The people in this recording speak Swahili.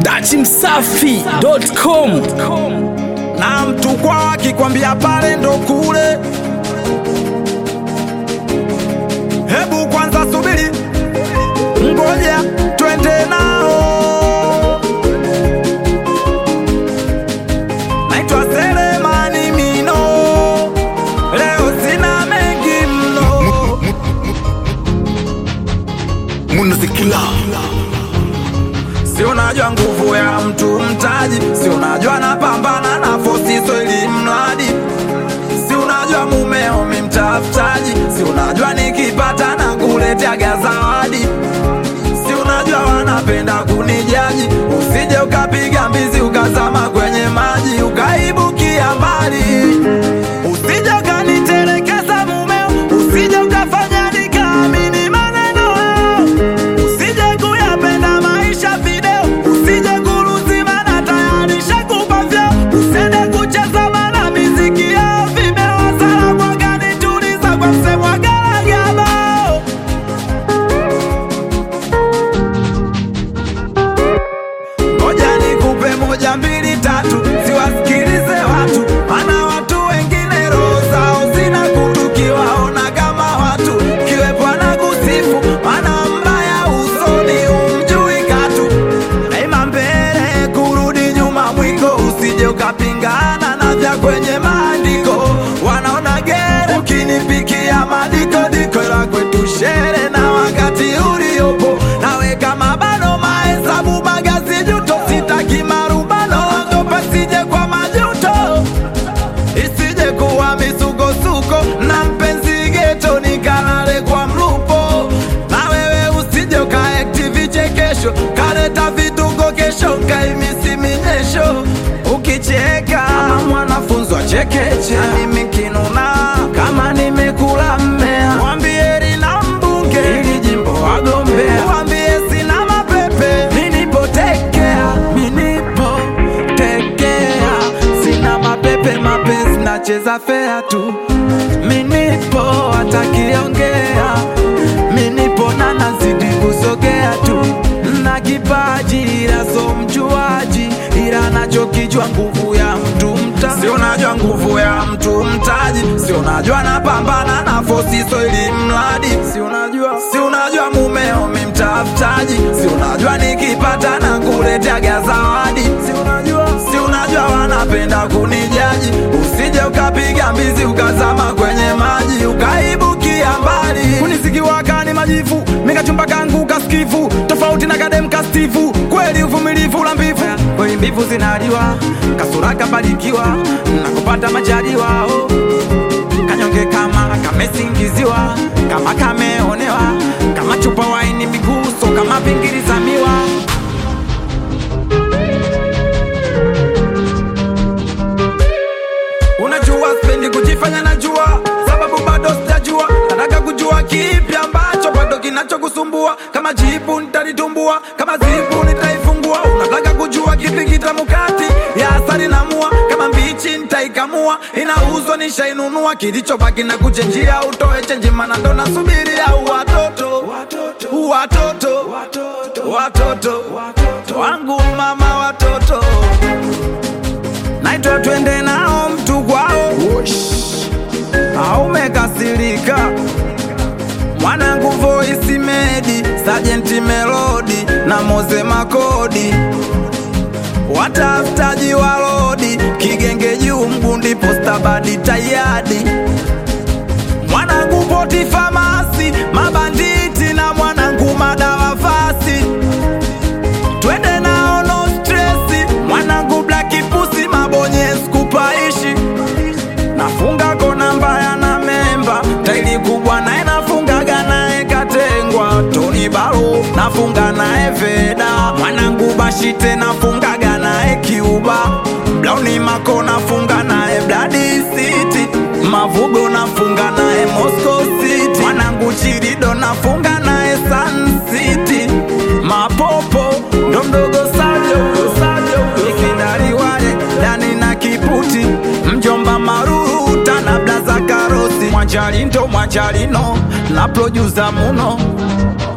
dachimsafi.com na mtu kwa akikwambia pale ndo kule. Hebu kwanza subiri, ngoja twende nao. Naitwa Selemani Mino, leo sina mengi mno. Munazikila Si unajua nguvu ya mtu mtaji, si unajua napambana na fosiso ili mradi, si unajua mumeo mi mtafutaji, si unajua nikipata na kuleteaga zawadi, si unajua wanapenda kunijaji, usije ukapiga mbizi ukazama kwenye maji ukaibukia mbali, usije ukanitelekeza mumeo, usije ukafanya nikaamini maneno yao usije kuyapenda maisha video, usije kuruzima na tayarisha kupa vyeo, usende kucheza mana miziki yao vimewasala mwagani, tuliza kwa msemwa garagabo Ngoja nikupe moja mbili tatu, siwasikilize watu, maana watu wengine roho zao zina kutu, kiwaona kama watu kiwepo na kusifu, maana mbaya usoni umjui katu, daima mbele kurudi nyuma mwiko, usije ukapingana na vya kwenye maandiko, wanaona gere ukinipikia madiko diko la kwetu shere na wakati uliopo nawe kama bado mahesabu magazi juto sitaki marubano ogopa sije kwa majuto isije kuwa misukosuko na mpenzi geto nikalale kwa mlupo na wewe usije ukaekti vichekesho kaleta vituko kesho kaimisi minyesho ukicheka kama mwanafunzi wa chekeche na mimi kinuna kama nimekula mmea mwambie lina mbunge ili jimbo wagombea mwambie sina mapepe minipotekea minipotekea sina mapepe mapenzi nacheza fea tu minipo atakiongea minipo na nazidi kusogea tu na kipaji ila so mjuaji ila nachokijwa nguvu ya mtu mta si unajua nguvu ya mtu mtaji si unajua napambana na fosiso ili mradi si unajua si unajua mumeo mi mtafutaji si unajua nikipata na kuleteaga zawadi si unajua si unajua wanapenda kunijaji usije ukapiga mbizi ukazama kwenye maji ukaibukia mbali kunisikiwaka ni majifu mikachumba kangu kaskifu tofauti na kadem kastifu kweli uvumilivu la mbivu kweli mbivu zinaliwa kasura kabarikiwa na kupata majaliwa oh. kanyonge kama kamesingiziwa kama kameonewa kama chupa waini miguso kama pingiri za miwa Unajua spendi kujifanya najua, sababu bado sijajua. Nataka kujua kipi ambacho bado kinachokusumbua. Kama jibu nitalitumbua, kama zibu nitaifungua. Unataka kujua kipi kitamu kati ya asali na mua, kama mbichi nitaikamua. Inauzwa nishainunua, kilichobaki na kuchenjia. Utoe chenji, mana ndo nasubiria watoto watoto watoto wangu mama watoto naitwa twende nao mtu kwao aumekasirika mwanangu voisi medi sajenti melodi na moze makodi watafutaji walodi kigenge juu mgundi posta badi tayadi mwanangu poti famasi mabanditi na mwanangu madawa fasi twende nao no stresi mwanangu blaki pusi mabonye skupaishi nafunga kona mbaya na memba taili kubwa naye nafungaga naye katengwa toni baro nafunga naye veda mwanangu bashite nafungaga naye kiuba blauni mako nafunga naye bladi city mavugo nafunga naye moscow city mwanangu chirido nafunga naye sun city mapopo ndo mdogo sajo ikindari wale dani na kiputi mjomba maruta na blaza karosi mwanjali ndo mwanjalino na produsa muno